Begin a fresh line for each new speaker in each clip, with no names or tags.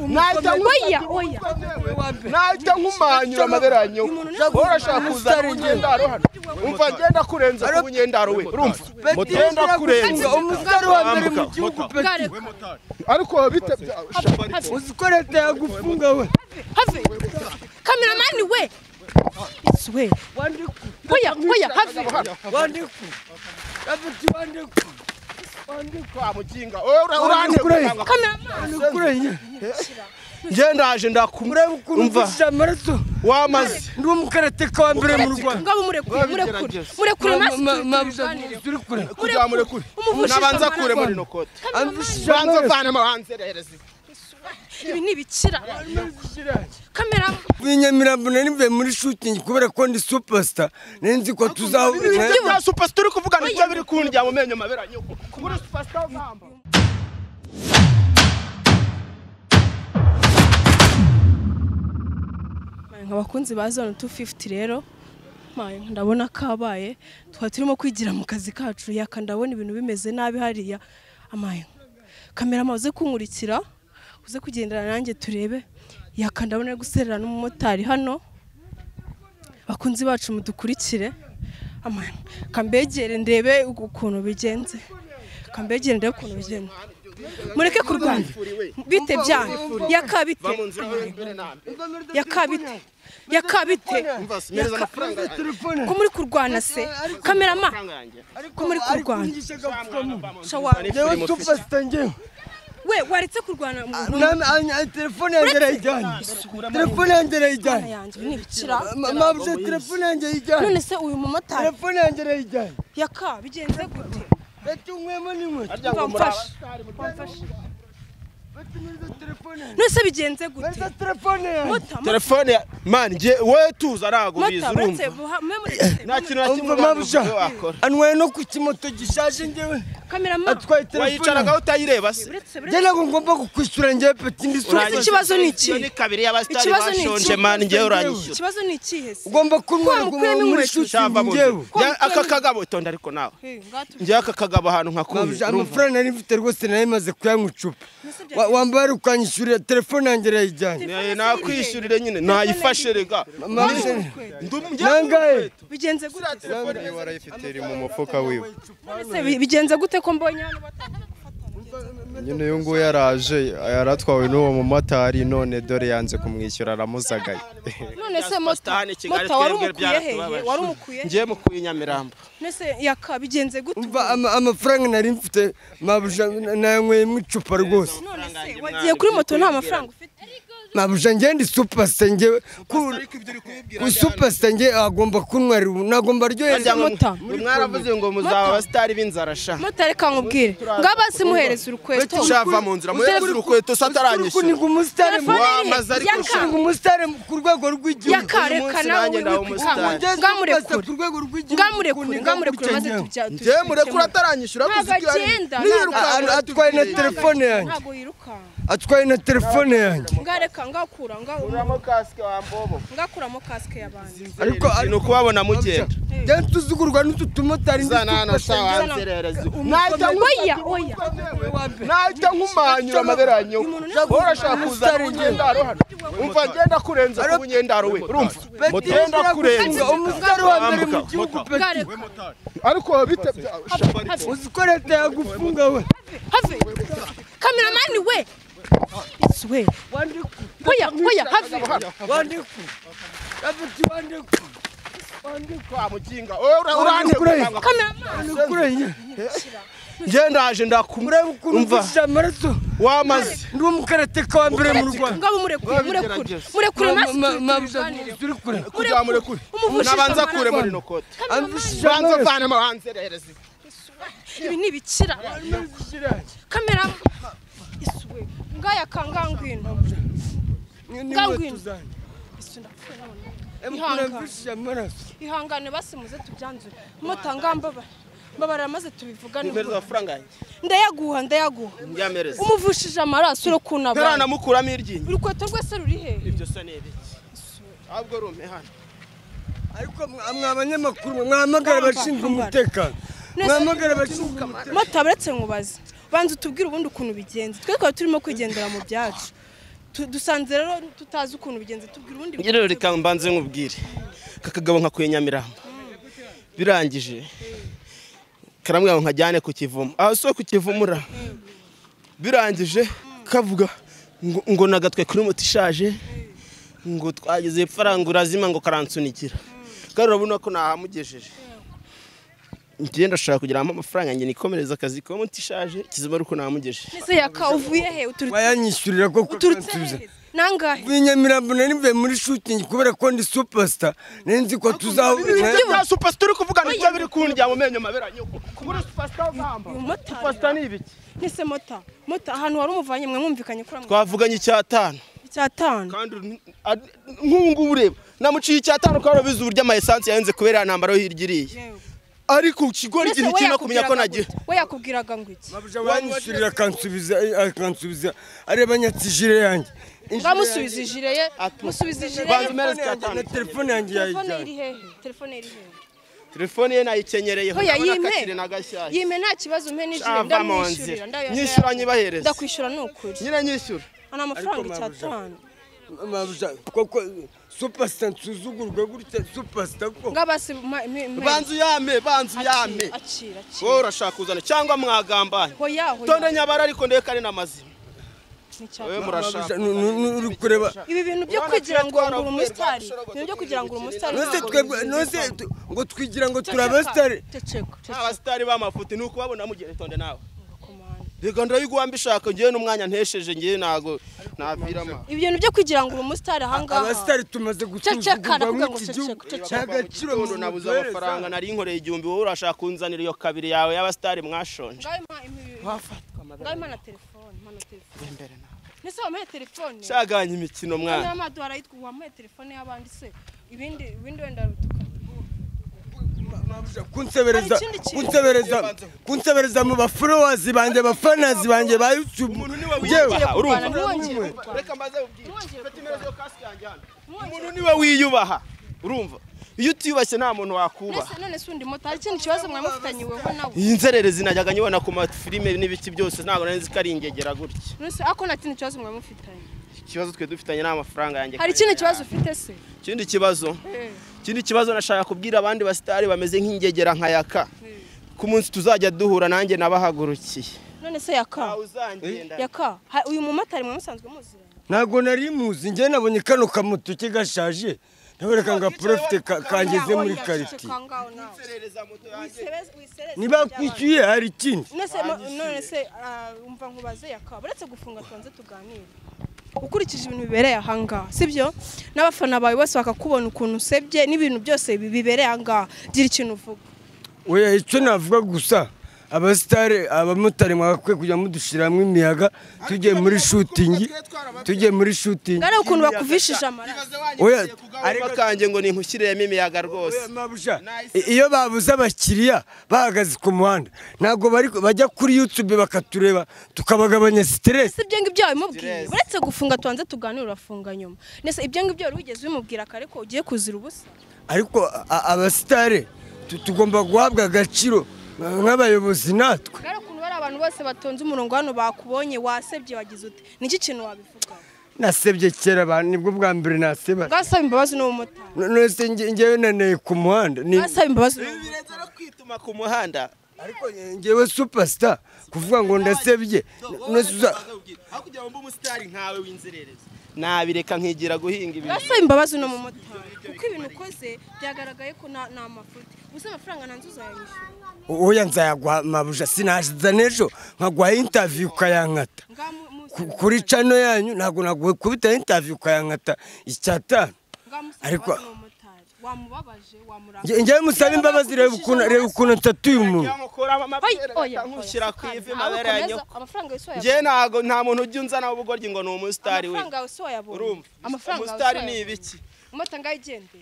oya oya
nahita nkumanyura amaderanye urashaka kuza ku nyendaro hano umva ngenda kurenza ku nyendaro we urumva ngenda kurenza
umutari wa mbere mu gihugu peti
ariko bite
uzi ko leta yagufunga we
have kameramani we it's we
wandiku
oya oya have
wandiku yapeti wandiku
kwa mukinga Ura- urantega.
kameramani
ndikure nye
ngendaje ndakumva
kumvishije amaraso
wamaze
ndi umukarateka wa mbere mu rwanda
ngabo murekure murekure murekure maso tuganire
turi kure
kugira muri kure
Umuvushije
nabanza
amaraso.
kure muri rino kote
amvishije
banza
amaraso
vanemo hanzererezi
ibi ni ibikira kameramani
uyu nyamirambo nari mvuye muri shooting kubera ko ndi superstar nari nzi ko tuzahurira
bya supasita uri kuvugana ibyo biri kundya mu menyo maberanye muri supasita ugamba
abakunzi ba zone 250 rero maye ndabona kabaye twari turimo kwigira mu kazi kacu yaka ndabona ibintu bimeze nabi hariya amaye kamera maze kunkurikira uze kugendana nanjye turebe yaka ndabona ari guserera n'umumotari hano bakunzi bacu mudukurikire amaye kambegere ndebe ukuntu bigenze kambegere ndebe ukuntu bigenze mureke kurwanya bite byanyu yakabite
mu nzira mbere nambe
yakabite yakabite
mbasimiriza amafaranga yanjye
telefone
ko muri kurwana se kamerama
amafaranga yanjye
ko muri kurwana shawawe
ngewe superstar ngewe
we waretse kurwana mu- mu-
Nami anya telefone yanjye irayijyanye telefone yanjye
Mana
irayijyanye
yanjye ni ibikira
mabye telefone yanjye
none
ijyanye
se uyu mumotari
telefone yanjye irayijyanye
yaka bigenze gute
reka unywemo n'inkweto
harya ngo muri
wamfashe wamfashe
reka unywe telefone yanjye
none se bigenze gute
reka telefone yanjye
mota mota
telefone ya mani ngiye wowe tuzi aragubiza
mota baretse
urumva
buha mwe muri
nta kintu na kimwe
Umva mabya
wabikoze wakora
anwaye no ku kimoto gishaje ngewe
kamerama
atwaye telefone
wayicaragaho utayireba se
buretse
njye
buretse
ntabwo ngomba kukwishyura ngewe peti ndi
Uragize.
superstar
ikibazo ni iki?
Iyo ni kabiri y'abasitari
Ikibazo ni iki?
bashonje mani ngewe uranyishyura
ikibazo ni ikihe se
ugomba kunywera
Wa mukuyemo
ugomba muri
inkweto.
shooting
cyava mu
ngewe
nzu aka kagabo itonde ariko nawe
Hey, ngatu-
ngewe aka kagabo ahantu nkakuye
Mabya,
urumva?
amafaranga nari mfite rwose nari maze kuyanywa icupa Wa- wambaye ari ukanyishyurira telefone yanjye irayijyanye
Eh, nakwishyurire nyine nayifashe rega
mabye
ndumujya
nangahe
bigenze gute
Niba warayifite iri mu mufuka wiwe
none se bi- bigenze gute ko mbonye hano batanga
nyine uyu nguyu yaraje yaratwawe n'uwo mumotari none dore yanze kumwishyura aramuzagaye
none se mota
Superstar ni Kigali,
mota wari
twebwe
umukuye hehe
byaratubabaje.
wari umukuye
ngiye mu kuye nyamirambo
nese yaka bigenze gute
umva ama- amafaranga nari mfite mabuja nanyweyemo icupa rwose
none se wagiye kuri moto nta mafaranga ufite
mabuja ngewe ndi superstar ngewe ku ku superstar ngewe agomba kuntwarira ubu nagomba ryohereza
Ajya mota.
Mwe mwaravuze ngo muzaba abasitari b'inzara sha
motari kankubwire ngaba simuhereza urukweto
shava mu nzira muhereze urukweto sataranyishyura
kuniga umusitari
Telefone
mu-
wamaze
iri
ariko
yaka
kuniga umusitari ku rwego rw'igihugu
yakareka nawe
nanjye ndaha umusitari.
Ngewe superstar ku
ngamurekure
rwego rw'igihugu
ngamurekure
kuniga
ngamurekure
gutya
maze
ngewe.
tujya
ngiye murekure ataranyishyura
Ntabwo agenda,
niyirukanka
ntabwo- atwaye na telefone yanjye.
ntabwo yirukanka
atwaye na telefone yanjye
ngareka ngakura nga-
uramo kasike wambobo
ngakuramo kasike y'abandi
ariko
ni ukubabona mugenda
njya tuzugurwa n'utu tumotari ndi
zanana
superstar
sha
ngewe.
wanzererezi
Nahita nku-
oya oya
nahita nkumanyura amaberanyo urashaka kuza ku nyendaro hano umva ngenda kurenza ku nyendaro we urumva
Peti
ngenda kurenza
kurenza umusitari wa mbere mu
Wambuka,
gihugu peti
ngareka
ariko bite
uzi ko leta yagufunga we
have kameramani we it's we oya oya have
wandiku yapeti wandiku
kwa mukinga Ura- urantega.
kameramani
ndikure nye
ngendaje ndakumva
kumvishije amaraso
wamaze
ndi umukarateka wa mbere mu rwanda
ngabo murekure murekure
Babigerageza.
murekure
Ma- ma-
maso
mabya, turi kure
kugira ngo murekure
Umuvushije
nabanza
amaraso.
kure muri ino kote
amvishije
banza
amaraso
vanemo hanzererezi
ibi ni ibikira kamera isuwe ngaya kangangwino Ngangwino. Ihangane.
mvishije amaraso
ihangane basimuze tubyanzure mota ngamba mbabarira maze tubivugane
mpereza amafaranga yanjye
ndayaguha ndayaguha
mbyampereza
umuvushije amaraso uri kunaba
ntaranamukuramo iryinyo
urukweto rwese ruri hehe
ibyo se ni ibiki ahubwo rumpe hano
ariko mwa- mwa banyamakuru mwe, mwahamagara abashinzwe umutekano mwahamagara abashinzwe umutekano
mota baretse nkubaze banza utubwire ubundi ukuntu bigenze twe twari turimo kwigendera mu byacu Tu- dusanze rero tutazi ukuntu bigenze tubwira ubundi
Njye rero reka mbanze nkubwire kakagabo nkakuye Nyamirambo birangije karamwira ngo nkajyane ku kivumu aho si ku kivumura birangije kavuga ngo ngo nagatwe kuri moto ishaje ngo twageze hepfo arangurazima ngo karansunikira kandi urabona ko nahamugejeje njye ndashaka kugira ngo amafaranga njye nikomereze akazi ka moto ishaje kizima ari uko nahamugejeje
ese yakavuye he uturutse
bayanyishyurira ko
uturutse
kutansubiza
he nangahe
ubu i nyamirambo nari mvuye muri shutingi kubera ko ndi supasita nari nzi ko tuzahurira
bya supasita uri kuvuga nibyo biri kundya mu menyo mabera nyoko muri supasita ugamba
uyu mumotari
supasita ni ibiki
nese mota mota ahantu wari umuvanye mwe mwumvikanye kuri amwe
twavuganye icyatanu
icyatanu
kandi nk'ubu ngubu ureba namuciye icyatanu kubera bize uburyo amayesansi yahenze kubera iya ntambaro hirya iriya ariko ikigori
Nese
igihe
we
kirimo kumenya ko
yakubwiraga
nagiye
gute? we yakubwiraga ngo iki
bayanyishyurira akansubiza akansubiza areba nyatsi jire yanjye
ngamusubiza ijire ye
Ati-
musubiza ijire
Banza
ye
ume-
telefone yanjye na telefone yanjye
telefone
yayijyanye
iri hehe telefone iri hehe
telefone ye nayikenyereyeho
ko yayimpe
nakakire n'agashyashya
yime nta kibazo umpe n'ijire
Ava mu
ndamwishyurira
nzira.
ndayo-
Nyishyura nyibahereze.
ndakwishyura ni ukuri
nyine nyishyura
ni amafaranga
Ariko mabuja.
icyatanu
mabuja koko supasita nsuzugurwa gutya supasita ko
ngabasi ma- mi- mi-
banza uyame banza uyame
Acira, acira acira
wowe urashaka kuzana cyangwa mwagambanye
hoya hoya
tonde nyabara ariko ndeka ni n'amazima
Ni cyane.
wowe murashaka
Mabuja, nu- nu- nu- uri kureba
ibi bintu byo
Urabona
kugira
twe
ngo ngure
twaravuye,
umusitari
rwagashorogotse
ibintu byo kugira ngo ure umusitari
nose
ntabwo
twebwe
bizwi.
nose tu- ngo twigira ngo turi
Ceceka,
abasitari
ceceka, ceceka,
abasitari b'amafuti ni ukubabona mugere tonde nawe
komanda.
reka ndayiguha mbishaka ngewe n'umwanya ntesheje ngewe ntago napirama
ibi bintu byo kugira ngo ure umusitari ahangaha
abasitari tumaze
Ceceka,
gusuzugurwa
ndavuga ngo
mw'iki
ceceka,
gihugu
ceceka.
cy'agaciro
gitondo nabuze amafaranga nari nkoreye igihumbi wowe urashaka kunzanira iyo kabiri yawe y'abasitari mwashonje
ngaho impa ibi- ngaho impa na telefone impa na telefone nese wamuhe telefone
shaganye imikino
Noneho
mwana
amaduha arayitwa wamuhe telefone y'abandi se ibindi ibindi wenda rutuka
kunsebereza
Hari ikindi kintu.
kunsebereza kunsebereza mu baforowazi banjye abafanazi banjye ba yutubu
wiyubaha urumva
kurwana ntiwongere kurwana
reka mbaze ubwire
Ntiwongere
fata imerezo kasike yanjye hano
ntiwongere
umuntu niwe wiyubaha urumva iyo utiyubashye nta muntu wakubaha
nese none se undi moto hari ikindi kibazo mwamufitanye weho nawe
iyi nzererezi najyaga nyibona ku mafilime n'ibiki byose ntabwo nari nzi ko ari ingegera gutya
nese ako nta kindi kibazo mwamufitanye
ikibazo twe dufitanye ni amafaranga yanjye
hari ikindi kibazo ufite se
ikindi kibazo ikindi kibazo nashaka kubwira abandi basitari bameze nk'ingegera nka yaka ku munsi tuzajya duhura nanjye nabahagurukiye
none se yaka yaka ha- uyu mumotari mwamusanzwe muziranye
ntabwo nari muzi njye nabonye kano kamoto ke gashaje nabereka ngo aprofite ka- kangeze muri kariti
Ceceka ngaho nawe. Wisereze- wisereze iby'abandi.
ntibakwishyuye hari ikindi
none se ma- none se ah, umva nkubaze yaka uretse gufunga tubanze tuganire ukurikije ibintu bibereye ahangaha sibyo n'abafana bawe bose bakakubona ukuntu usebye n'ibintu byose bi- bibereye ahangaha gira ikintu uvuga
oya icyo navuga gusa abasitari abamotari mwagakwiye kujya mudushyiramo imiyaga tugiye muri shutingi tugiye muri shutingi
ngare ukuntu bakuvishisha amaraso
oya
ariko kanjye ngo ninkushyiriyemo imiyaga rwose
Oya, Mabusha, i- iyo babuze abakiriya bahagaze ku muhanda ntabwo bari bajya kuri yutube bakatureba tukabagabanya siteresi
si ibyo ngibyo wabimubwiye uretse gufunga tubanze tuganire urafunga nyuma nese ibyo ngibyo wari wigeze ubimubwira kare ko ugiye kuzira ubusa
ariko a- abasitari tu- tugomba guhabwa agaciro nk'abayobozi natwe
ngare ukuntu bari abantu bose batonze umurongo hano bakubonye wasebye wagize uti niki kintu wabivuga
nasebye kera abantu nibwo bwa mbere naseba
bwasaba imbabazi n'ubumotari
No- none se nge- ngewe naneye ku muhanda ni-
bwasaba imbabazi n'ubumotari
no kwituma ku muhanda
ariko ngewe supasita kuvuga ngo ndasebye none se uza-
hakurya wumva umusitari nkawe w'inzererezi nabireka nkigira guhinga ibintu
bwasaba imbabazi n'umumotari kuko ibintu ukoze byagaragaye ko nta nta mafuti gusa amafaranga ntanze uzayanyishyura
oya nzayaguha mabuja sinaza n'ejo nkaguha intaviyu ukayankata
ngaha mu- musa
Ku- kuri cano yanyu ntabwo naguhe kubita intaviyu ukayankata icyatanu
ngaha musa
ariko-
imbabazi n'umumotari wamubabaje
Nge-
wamurangaye
ngewe musaba imbabazi reba ukuntu reba ukuntu atatuye umuntu
nkuramo amabere
oya
nkushyira ku ivi mabere ya
abakomeza
nyoko
amafaranga yose
njye
wayabonye
ntago nta muntu ujya unzanaho ubugoryi ngo ni umusitari we
amafaranga yawe si wayabonye
urumva
amafaranga yawe si
umusitari ni
wayabonye.
ibiki
umota ngaho igendere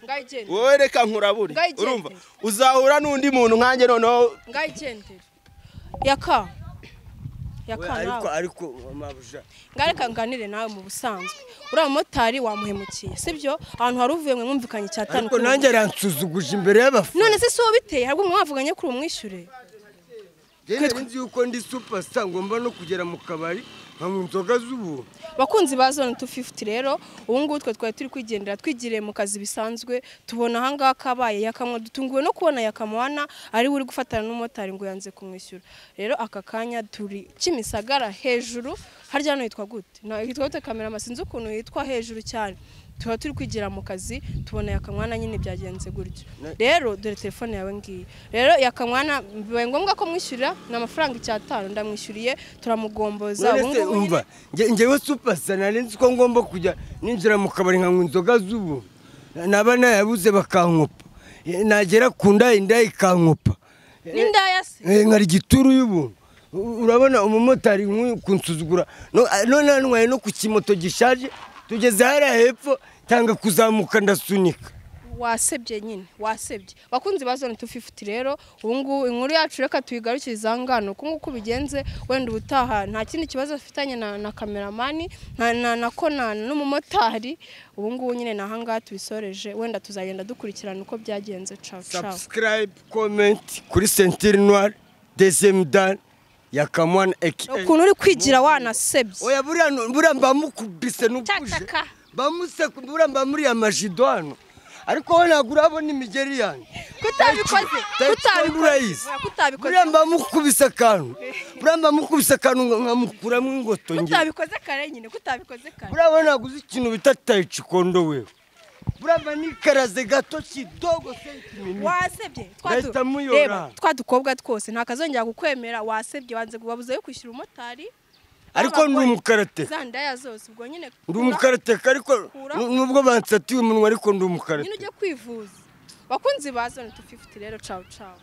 ngaho igendere
wowe reka nkurabure
Ngayigendere.
urumva uzahura n'undi muntu nkanjye noneho
ngaho igendere yaka yaka
ariko
nawe
ariko mabuja
ngareka nganire nawe mu busanzwe uriya mumotari wamuhemukiye sibyo ahantu hari uvuye mwe mwumvikanye icyatanu
ariko nanjye aransuzuguje imbere y'abafana
none se si wowe biteye ahubwo mwe mwavuganye kuri umwishyure
njye nari nzi yuko ndi supasita ngomba no kugera mu kabari nka mu nzoga z'ubu
bakunzi ba zone tu fifuti rero ubu ngubu twe twari turi kwigendera twigiriye mu kazi bisanzwe tubona ahangaha kabaye yakamwa dutunguwe no kubona yakamuhana ari we uri gufatana n'umumotari ngo yanze kumwishyura rero aka kanya turi kimisagara hejuru harya hano hitwa gute Na- hitwa gute kamera sinzi ukuntu hitwa hejuru cyane tuba turi kwigira mu kazi tubona yakamwana nyine byagenze gutyo rero dore telefone yawe ngiyi rero yakamwana bibaye ngombwa ko mwishyurira ni amafaranga icyatanu ndamwishyuriye turamugomboza ubu
none se
ngubu nyine-
umva nge- ngewe supasa nari nzi ko ngomba kujya ninjira mu kabari nkanywa inzoga z'ubu naba nayabuze bakankopa Eh, nagera ku nda inda ikankopa
ni ndaya se
Eh, nkari igituru y'ubuntu U- urabona umumotari nk'uyu kunsuzugura No- a- none ntwaye no ku kimoto gishaje tugeze hariya hepfo tanga kuzamuka ndasunika
wasebye nyine wasebye bakunzi ba zone 250 rero ubu ngubu inkuru yacu reka tuyigarukirize aha ngaha ni uku nguku bigenze wenda ubutaha nta kindi kibazo afitanye na, na kameramani na, na, na konana n'umumotari ubu ngubu nyine ni aha ngaha tubisoreje wenda tuzagenda dukurikirana uko byagenze caw caw
subscribe comment kuri sentire noire dezemu dani ya kamwana eki
ukuntu uri kwigira wanasebye
oya buriya nu- buriya mba mukubise n'ubuje
Cacaka.
mba museku buriya mba muriya majido hano ariko we ntabwo urabona imigeri yanjye
kutabikoze
urayizi
kutabikoze kutabikoze
buriya mba mukubise akantu buriya mba mukubise akantu nga- nkamukuramo ingoto ngira
kutabikoze kare nyine kutabikoze kare
buriya we ntabwo uzi ikintu bita tayicikondo wewe buriya mba nikaraze gato kidogo sentiminiti
wasebye
Ndahita
Twadu-
muyora.
Reba, twa dukobwa twose ntakazongera kukwemera wasebye wanze wabuze yo kwishyura umumotari
ariko ndi
Abagore,
umukarateka
za ndaya zose ubwo nyine
ndi umukarateka ariko
Kura.
nu- nubwo bansatiye umunwa ariko ndi
nyine
umukarateka
ujye kwivuza bakunzi ba zone 250 rero cawu cawu